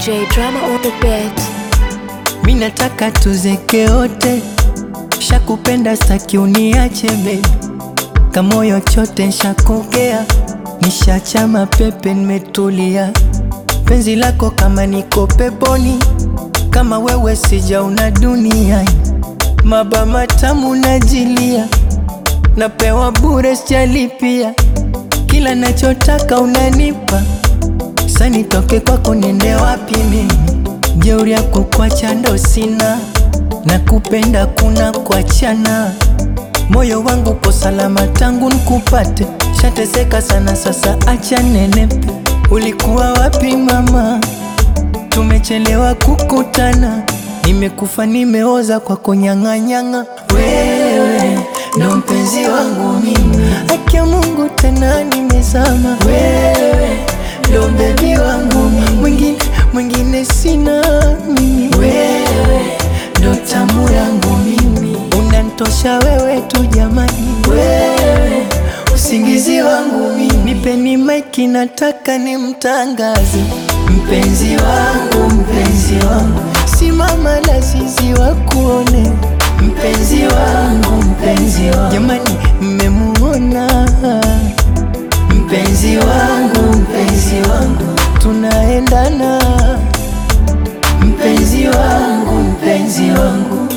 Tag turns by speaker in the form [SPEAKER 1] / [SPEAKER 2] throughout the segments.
[SPEAKER 1] DJ drama on the beat.
[SPEAKER 2] Mi nataka tuzeke wote, shakupenda staki uniache baby, kamoyo chote nshakongea, nishachama pepe nimetulia, penzi lako kama niko peponi, kama wewe sijaona duniani, maba matamu najilia, napewa bure sijalipia, kila nachotaka unanipa, sa nitoke kwako niende wapi mimi? Jeuri yako kuacha ndo sina, na kupenda kuna kuachana. Moyo wangu po salama tangu nkupate, shateseka sana sasa, acha nenepe. Ulikuwa wapi mama? Tumechelewa kukutana, nimekufa nimeoza kwa kunyang'anyang'a. Wewe ndo mpenzi wangu mimi, haki ya Mungu tena nimezama. Wewe ndo bebi wangu mimi, mwingine mwingine sina mimi. Wewe ndo tamu yangu mimi, unantosha wewe tu jamani. Wewe usingizi wangu mimi, nipeni maiki, nataka nimtangaze mpenzi wangu, mpenzi wangu, simama la zizi wa kuone mpenzi wangu, mpenzi wangu, jamani, mmemuona mpenzi wangu, mpenzi wangu, tunaendana mpenzi wangu, mpenzi wangu.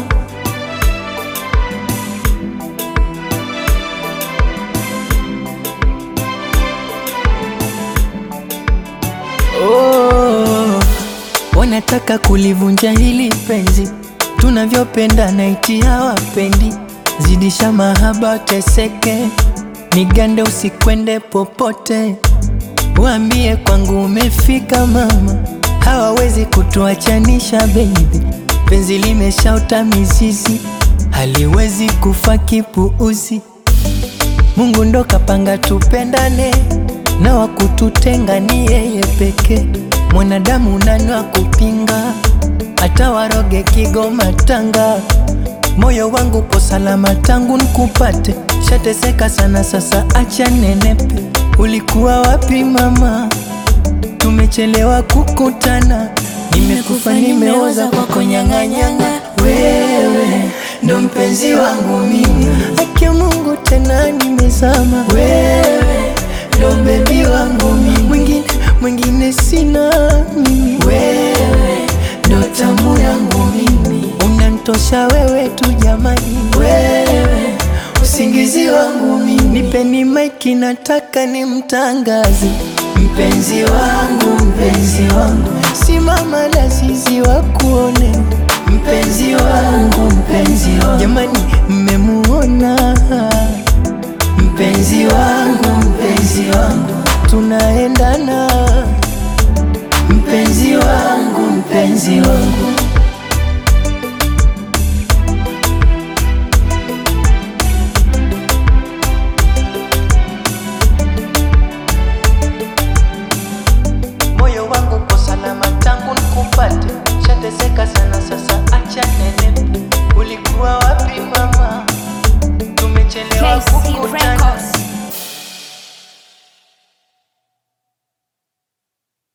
[SPEAKER 2] Oh, wanataka kulivunja hili penzi tunavyopenda, naiti hawapendi, zidisha mahaba teseke, nigande usikwende popote, waambie kwangu umefika mama, hawawezi kutuachanisha baby, penzi limeshaota mizizi, haliwezi kufa kipuuzi. Mungu ndo kapanga tupendane, na wakututenga ni yeye pekee. Mwanadamu nani wa kupinga? Hata waroge Kigoma, Tanga, moyo wangu po salama tangu nkupate. Shateseka sana sasa, acha nenepe. Ulikuwa wapi mama? Tumechelewa kukutana, nimekufa nimeoza kwa konyang'anyang'a. Wewe ndo mpenzi wangu mimi, haki ya Mungu tena nimezama. Wewe ndo bebi wangu mimi, mwingine mwingine sina mimi. Wewe ndo tamu yangu mimi, unantosha wewe tu jamani. Wewe usingizi wangu mimi, nipeni maiki, nataka nimtangaze mpenzi wangu, mpenzi wangu, simama la zizi wa kuone mpenzi wangu, mpenzi wangu, jamani, mmemuona mpenzi wangu, mpenzi wangu, tunaendana mpenzi wangu, mpenzi wangu.